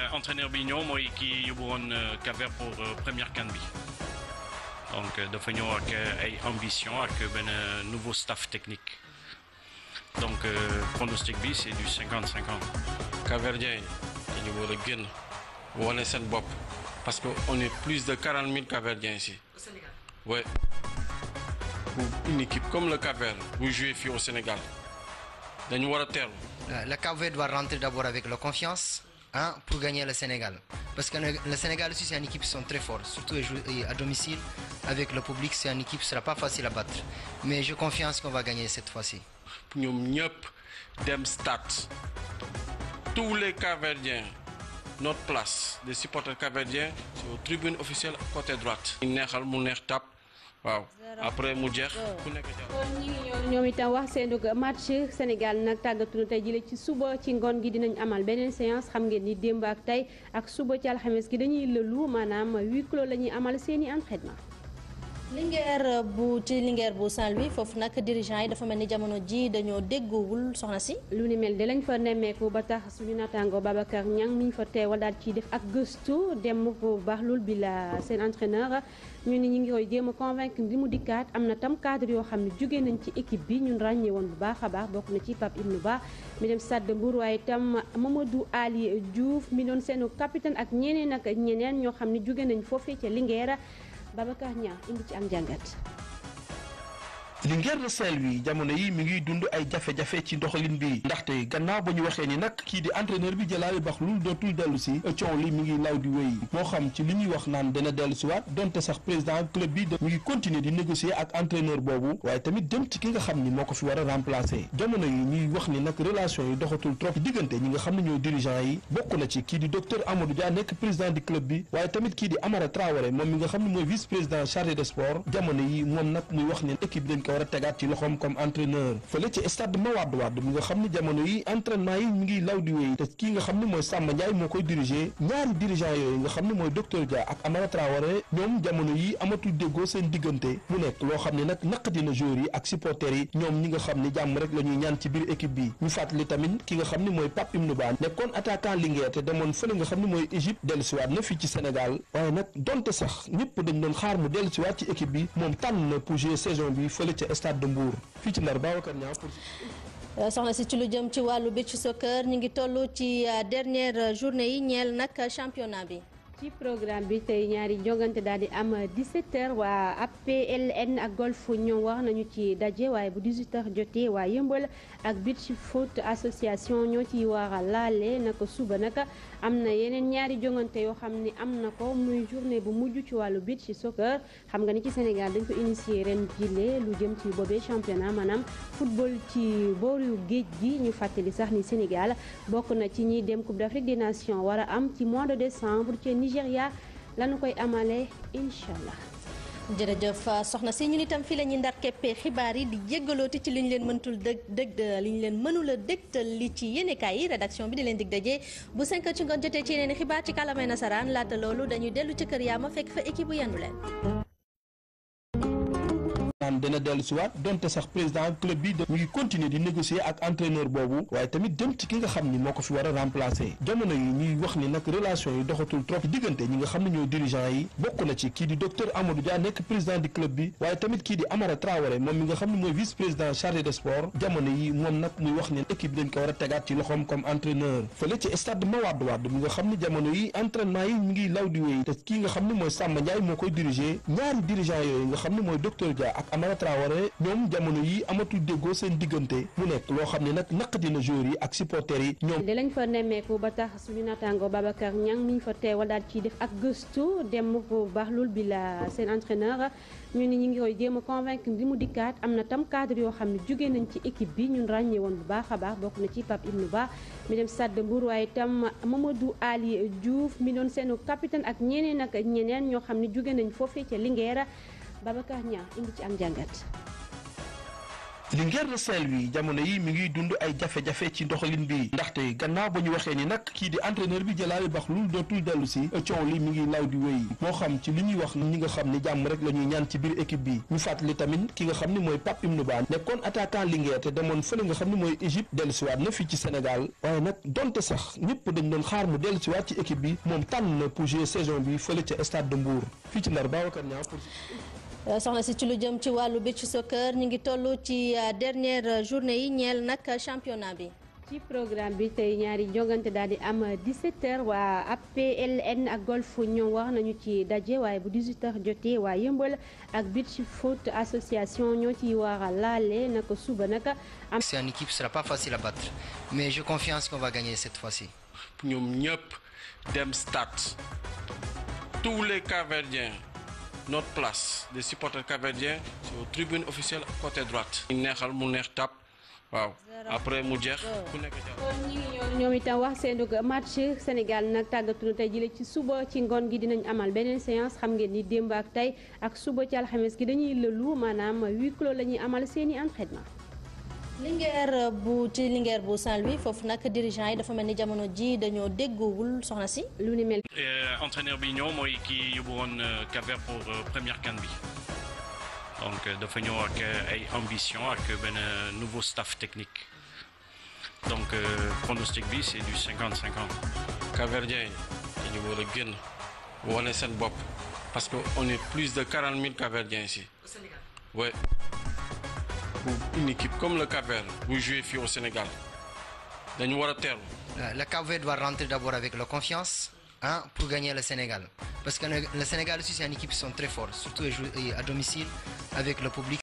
entraîneur bi ñëw mooy kii yóbbu woon Cap-Vert pour première CAN bi donc dafa ñëw ak ay ambition ak benn nouveau staff technique donc pronostic bi c'est du cinquante cinquante. Cap-Verdien yi dañu war a génn wane seen bopp parce que on est plus de quarante mille Cap-Verdiens ici. Au Sénégal. Ouais. Pour une équipe comme le Cap-Vert bu jouer fii au Sénégal dañu war a teelu. Le Cap-Vert doit rentrer d'abord avec la confiance hein, pour gagner le Sénégal. Parce que le, le Sénégal aussi, c'est une équipe qui sont très forts, surtout à domicile. Avec le public, c'est une équipe qui ne sera pas facile à battre. Mais j'ai confiance qu'on va gagner cette fois-ci. ñoom ñëpp dem stade tous les Cap-Verdiens notre place des supporters Cap-Verdiens c'est aux tribunes officielles côté droite. ñu neexal mu neex tap waaw après mu jeex ku nekk jàll. kon ñi ngi ñoom ñoom itam wax seen match Sénégal nag tàggatu na tey jële ci suba ci ngoon gi dinañ amal beneen séance xam ngeen ni démb ak tey ak suba ci alxames gi dañuy lëlu maanaam huis clos la ñuy amal seen i entraînement. Linguère bu ci Linguère bu Saint-Louis foofu nag dirigeant yi dafa mel ni jamono ji dañoo déggoowul soxna si. lu ni mel de lañ fa nemmeeku ba tax suñu naataango Babacar Niang mi ñu fa teewal daal ciy def ak gëstu dem bu baax lool bi la seen entraîneur ñu ni ñu ngi koy jéem a convaincre li mu dikkaat am na tam cadre yoo xam ne jóge nañ ci équipe bi ñun ràññee woon bu baax a baax bokk na ci Pape Ibnou Ba mi dem Stade de Mbour waaye itam Mamadou Ali Diouf mi doon seenu capitaine ak ñeneen ak ñeneen ñoo xam ne jóge nañ foofee ca Linguère Babacar Niang indi ci am jàngat. Linguère de Saint-Louis jamono yi mi ngi dund ay jafe-jafe ci ndoxalin bi ndaxte gannaaw ba ñu waxee ni nag kii di entraîneur bi jëlaale bax lu dootul dellu si coow li mi ngi law di wéy moo xam ci li ñuy wax naan dana dellu si waat donte sax président club bi mi ngi continuer di négocier ak entraîneur boobu waaye tamit dem ci ki nga xam ni moo ko fi war a remplacer jamono yi ñuy wax ni nag relation yi doxatul trop ci diggante ñi nga xam ne ñooy dirigeant yi bokk na ci kii di docteur Amadou Dia nekk président du club bi waaye tamit kii di Amara Traoré moom mi nga xam ne mooy vice président chargé de sport jamono yi moom nag muy wax ni équipe bi dañ ko war a tegaat ci loxoom comme entraîneur fële ci stade Mawade Wade mi nga xam ne jamono yi entraînement yi mi ngi law di wéy te kii nga xam ne mooy Samba Ndiaye moo koy diriger ñaari dirigeant yooyu nga xam ne mooy docteur Dia ak Amara Traoré ñoom jamono yi amatul déggoo seen diggante mu nekk loo xam ne nag naq dina joueurs yi ak supporters yi ñoom ñi nga xam ne jàmm rek la ñuy ñaan ci biir équipe bi ñu fàttali tamit ki nga xam ne mooy Pape Ibnou Ba nekkoon attaquant Linguère te demoon fële nga xam ne mooy Égypte dellusiwaat na fii ci Sénégal waaye nag donte sax ñëpp dañ doon xaar mu dellusiwaat ci équipe bi moom tànn na pour jouer saison bi fële ca stade de Mbour fii ci Ndar Babacar Niang pour soxna si ci lu jëm ci wàllu beach soccer ñu ngi toll ci dernière journée yi ñeel nag championnat bi. ci programme bi tey ñaari jongante daal di am 17h waa APLN ak golf ñoom wax nañu ci daje waaye bu 18h jotee waa yëmbal ak beach foot association ñoo ciy war a laale naka suba naka am na yeneen ñaari jongante yoo xam ne am na ko muy journée bu mujj ci wàllu beach soccer xam nga ni ci Sénégal dañ ko initier ren jile lu jëm ci boobee championnat maanaam football ci booru géej gi ñu fàttali sax ni Sénégal bokk na ci ñiy dem Coupe d'Afrique des Nations war a am ci mois de décembre ci Nigéria lañu koy amalee incha allah. jërëjëf soxna si ñun itam fii la ñuy ndar keppee xibaar yi di jéggalooti ci li ñu leen mëntul dëg dëg li ñu leen mënula dégtal li ci yéenekaay yi rédaction bi di leen dig daje bu 5 heures ci ngoon jotee ci yeneen xibaar ci kàllaamay nasaraan laata loolu dañuy dellu ci kër yaa ma fekk fa équipe bu yendu leen. naan dana dellu si waat donte sax président club bi mi ngi continuer di négocier ak entraîneur boobu waaye tamit dem ci ki nga xam ni moo ko fi war a remplacer jamono yi ñuy wax ni nag relation yi doxatul trop ci diggante ñi nga xam ne ñooy dirigeant yi bokk na ci kii di docteur Amadou Dia nekk président du club bi waaye tamit kii di Amara Traoré moom mi nga xam ne mooy vice président chargé de sport jamono yi moom nag muy wax ni équipe bi dañ ko war a tegaat ci loxoom comme entraîneur fële ci stade Mawade Wade mi nga xam ne jamono yi entraînement yi mi ngi law di wéy te kii nga xam ne mooy Samba Ndiaye moo koy diriger ñaari dirigeant yooyu nga xam ne mooy docteur Dia ak Amara Traoré ñoom jamono yi amatul déggoo seen diggante mu nekk loo xam ne nag naq dina joueurs yi ak supporters yi ñoom de lañ fa nemmeeku ba tax suñu naataango Babacar Niang mi ñu fa teewal daal ciy def ak gëstu dem bu baax lool bi la seen entraîneur ñu ni ñu ngi koy jéem a convaincre li mu dikkaat am na tam cadre yoo xam ne jóge nañ ci équipe bi ñun ràññee woon bu baax a baax bokk na ci Pape Ibnou Ba mi dem Stade de Mbour waaye itam Mamadou Ali Diouf mi doon seenu capitaine ak ñeneen ak ñeneen ñoo xam ne jóge nañ foofee ca Linguère Babacar Niang indi ci am jàngat Linguère de Saint-Louis jamono yi mi ngi dund ay jafe-jafe ci ndoxalin bi ndaxte gannaaw ba ñu waxee ni nag kii di entraîneur bi Jalaali Baxlul dootul dellu si coow li mi ngi law di wéy moo xam ci li ñuy wax ñi nga xam ni jàmm rek la ñuy ñaan ci biir équipe bi ñu fàttali tamit ki nga xam ni mooy Pape Ibnou Ba nekkoon attaquant Linguère te demoon fële nga xam ni mooy Égypte dellu siwaat na fii ci Sénégal waaye nag donte sax ñëpp dañ doon xaar mu dellu siwaat ci équipe bi moom tànn na pour jouer saison bi fële ca stade de Mbour fii ci Ndar Babacar Niang pour soxna si ci lu jëm ci wàllu beach soccer ñu ngi toll ci dernière journée yi ñeel nag championnat bi. ci programme bi tey ñaari jogante daal di am 17h waa APLN ak golf ñoom wax nañu ci daje waaye bu 18h jotee waa yëmbal ak beach foot association ñoo ciy war a laale naka suba naka am. C'est une équipe, ce sera pas facile à battre. Mais j'ai confiance qu'on va gagner cette fois-ci. ñoom ñëpp dem stade tous les Cap-Verdiens notre place des supporters capverdiens c'est aux tribunes officielles côté droite. ñu neexal mu neex tap waaw après mu jeex ku nekk jàll. kon ñi ngi ñoom ñoom itam wax seen match Sénégal nag tàggatu na tey jële ci suba ci ngoon gi dinañ amal beneen séance xam ngeen ni démb ak tey ak suba ci alxames gi dañuy lëlu maanaam huis clos la ñuy amal seeni entraînement. Linguère bu ci Linguère bu Saint-Louis foofu nag dirigeant yi dafa mel ni jamono ji dañoo déggoowul soxna si. lu ni mel. entraîneur bi ñëw mooy kii yóbbu woon Cap-Vert pour première CAN bi donc dafa ñëw ak ay ambition ak benn nouveau staff technique donc pronostic bi c'est du 50-50. Cap-Verdiens yi dañu war a génn wane seen bopp parce que on est plus de 40 000 Cap-Verdiens ici. Au Sénégal Ouais. Pour une équipe comme le Cap-Vert bu jouer fii au Sénégal dañu war a teelu Euh, Le Cap-Vert doit rentrer d'abord avec la confiance hein, pour gagner le Sénégal. Parce que le, le Sénégal aussi, c'est une équipe qui sont très forts, surtout à jou- à domicile avec le public.